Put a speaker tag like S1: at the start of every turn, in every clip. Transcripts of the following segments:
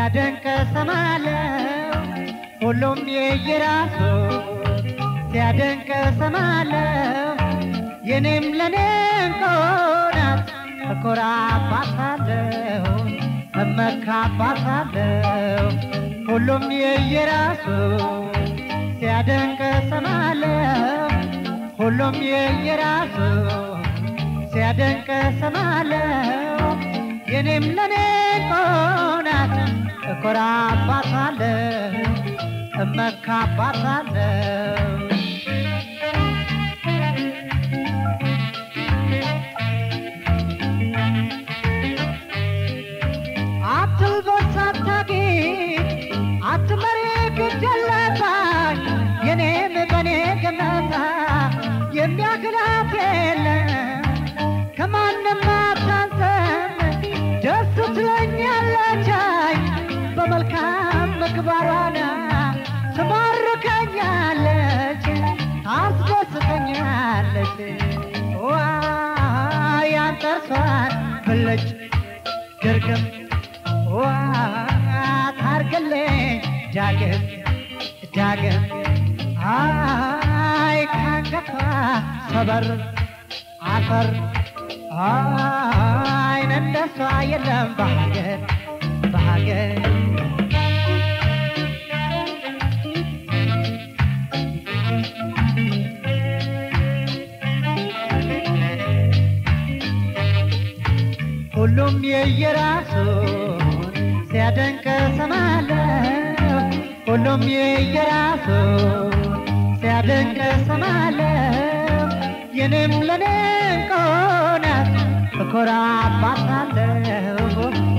S1: ሲያደንቅ ሰማለው ሁሉም የየራሱ ሲያደንቅ ሰማለው የኔም ለኔ እንቆናት እኮራባታለሁ እመካባታለሁ ሁሉም የየራሱ ሲያደንቅ ሰማለው ሁሉም የየራሱ ሲያደንቅ ሰማለው የኔም ለኔ ቆናት እኮራባታለሁ እመካባታለሁ አትልበስ አታጌጥ አትመሪ ግደለባሽ የኔም በኔ ገመታ የሚያክላት የለም ከማንም አታንሰም ደስ ትለኛለች አይ በመልካም ምግባሯና ትማርከኛለች ታስደስተኛለች ዋ ያንጠርሷን ብልጭ ድርግም ዋ ታርግልኝ ዳግም ዳግም አይ ካንገቷ ሰበር አፈር አይን እንደሷ የለም በሀገር በሀገር ሁሉም የየራሱን ሲያደንቅ ሰማለሁ ሁሉም የየራሱን ሲያደንቅ ሰማለሁ የኔም ለኔ ቆናት እኮራባታለሁ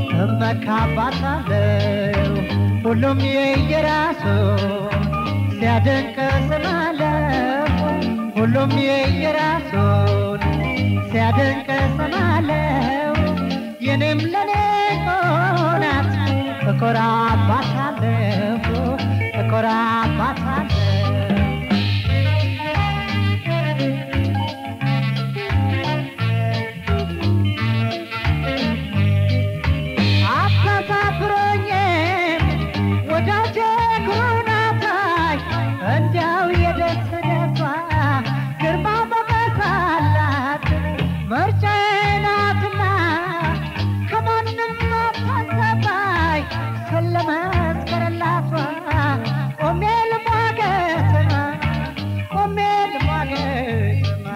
S1: እመካባታለሁ ሁሉም የየራሱን ሲያደንቅ ሰማለሁ ሁሉም የየራሱን ሲያደንቅ ሰማለሁ የኔም ለኔ ቆናት እኮራባታለሁ እኮራባታለሁ አታሳፍረኝም ወዳጄ ኩሩናታይ እንዲያው የደስ ደሷ ግርማ ሞገስ አላት ምርጫዬ ናትና ከማንም አታሰባይ ስለመስከረላቷ ቆሜ ልሟገትማ ቆሜ ልሟገትማ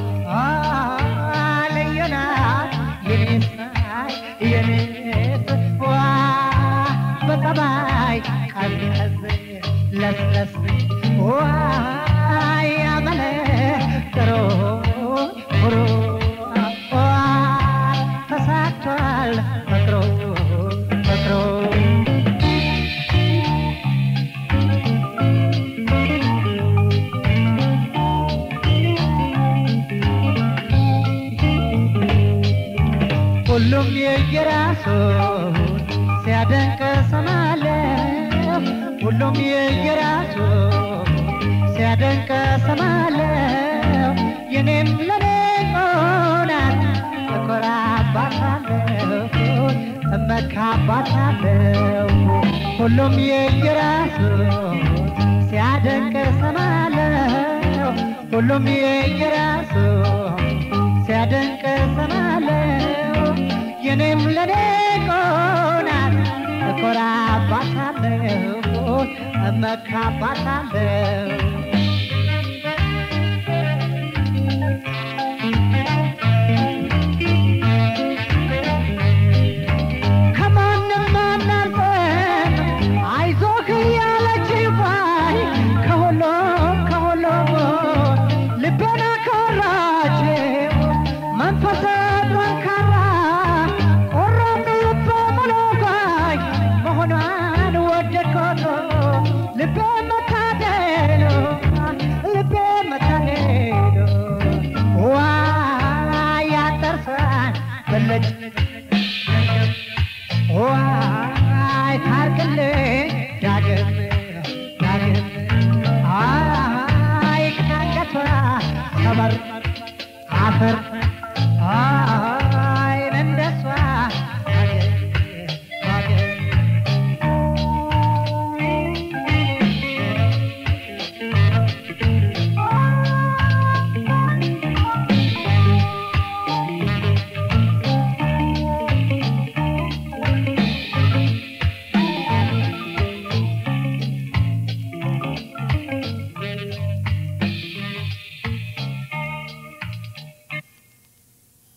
S1: ልዩ ናት የኔስ የኔስ ዋ በጠባይ ቀዝቀዝ ለስለስ ዋይ አመለ ጥሩ ኩሩ ዋ ተሳክቷል ፍቅሩ ፍቅሩ ሁሉም የየራሱን ሲያደንቅ ሰማለሁ ሁሉም የየራሱን ሲያደንቅ ሰማለሁ የኔም ለኔ ቆናት እኮራባታለሁ እመካባታለሁ ሁሉም የየራሱን ሲያደንቅ ሰማለሁ ሁሉም የየራሱን ሲያደንቅ ሰማለሁ የኔም ለኔ ቆናት እኮራባታለሁ እመካባታለሁ ከማንም አናልፈን አይዞህ እያለች ባይ ከሁሉም ከሁሉም ልቤን አኮራችው መንፈሰ ጠንካራ ቆራጥ ልበ ሙሉ ባይ መሆኗን ወደድኮት ልቤ መካ